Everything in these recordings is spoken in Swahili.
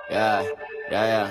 Yeah, yeah, yeah.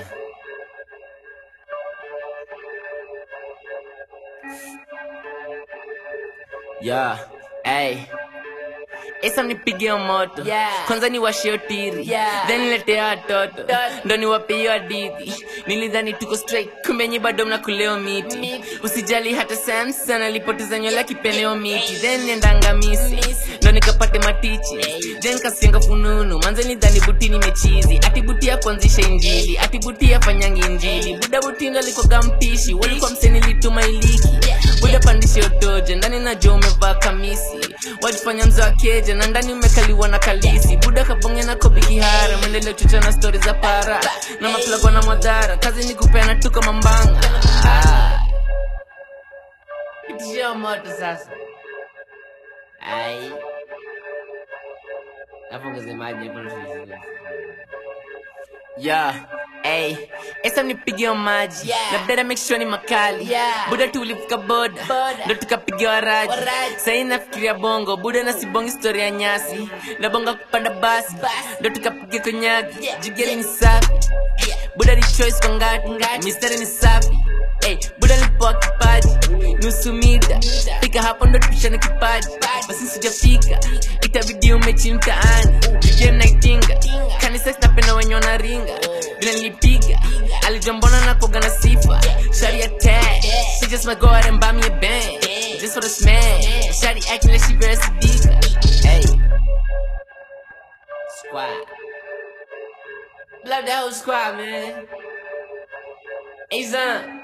Yeah, hey. Esa nipige moto Yeah. kwanza ni washio tiri Yeah. then niletea watoto Toto. ndo niwape hiyo hadithi nilidhani tuko straight kumbe nyi bado mnakuleo miti Miti. usijali hata samson alipoteza nywele akipeleo miti then niendanga misi Misi. ndo nikapate matichi then kasenga fununu manze nidhani buti nimechizi ati buti ya kuanzisha injili ati buti ya fanyangi injili buda buti ndo alikoga mpishi walikuwa mseni lituma iliki buda pandishe otoje ndani najua umevaa kamisi wajifanya mzo wa keja na ndani umekaliwa na kalisi buda kabonge na kobi kihara mwendeleo chocha na stori za para na maplagwa na madhara kazi ni kupeana tuko mambanga ah. Pitishia moto sasa ai Nafunga maji hapo na Yeah, hey, esa nipigia maji Yeah. na dada make sure ni makali Yeah. buda tulifika boda Boda. ndo tukapiga waraji Waraji. sahii nafikiria bongo buda na sibongi story ya nyasi na bonga kupanda basi Basi. ndo tukapiga konyagi Yeah. jigeri ni safi buda ni choice kwa ngati Ngati. mistari ni safi hey, buda lipoa kipaji nusu mita fika hapo ndo tupishane kipaji basi sijafika itabidi umechi mtaani jigeri naitinga kanisa napenda wenye wanaringa vile nilipiga alijua mbona nakoga na sifa shari attack she just might go out and buy me a band just for the smash shari acting like she very sadika hey squad love that whole squad man hey son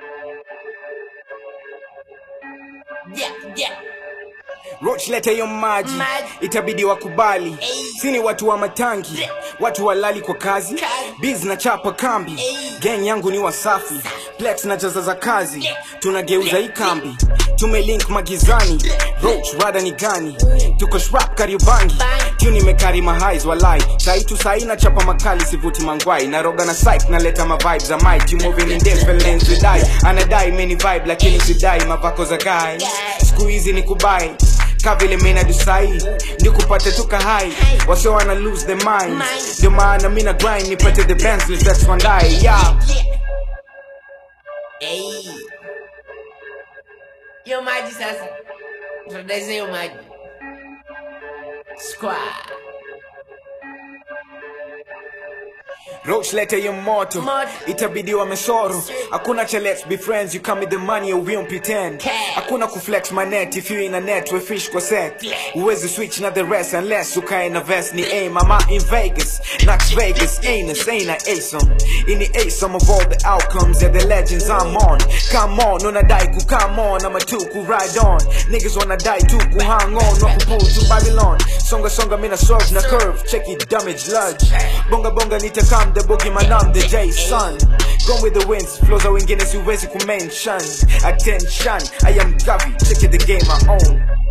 Yeah, yeah. Roach leta hiyo maji Maji. itabidi wakubali Ey. sini watu wa matangi watu walali kwa kazi Kazi. biz na chapa kambi Ey. gang yangu ni wasafi plex na jaza za kazi Yeah. tunageuza hii kambi tumelink magizani Roach rada ni gani tuko shrap kariubangi Bang. tuni mekari mahais walai sai tu sai na chapa makali sivuti mangwai naroga na psych naleta mavibes za mic you moving in different lanes with I anadai many vibe lakini sidai mavako za guy siku hizi ni kubai ka vile mina dusai ndi kupate tuka hai wase wana lose their mind Mind. ndio maana mina grind nipate the Bentley that's one die yeah Yeah. Hey. Yo maji sasa. Tunadaiza hiyo maji. Squad. Roach lete hiyo moto Moto. itabidi wamesoro hakuna cha let's be friends you come with the money or we don't pretend Cash. hakuna kuflex my net if you in a net we fish kwa set uwezi switch na the rest unless ukae na vest ni aim I'm out in Vegas Knox Vegas anus ain't a asom in the asom of all the outcomes yeah the legends I'm on come on unadai ku come on I'm a two ku ride on niggas wanna die too ku hang on no ku pull to Babylon songa songa mina serve na curve check it damage lodge bonga bonga nitakam the boogie man I'm the J son Gone with the winds flows za wengine siwezi kumention attention I am Gavi check it the game I own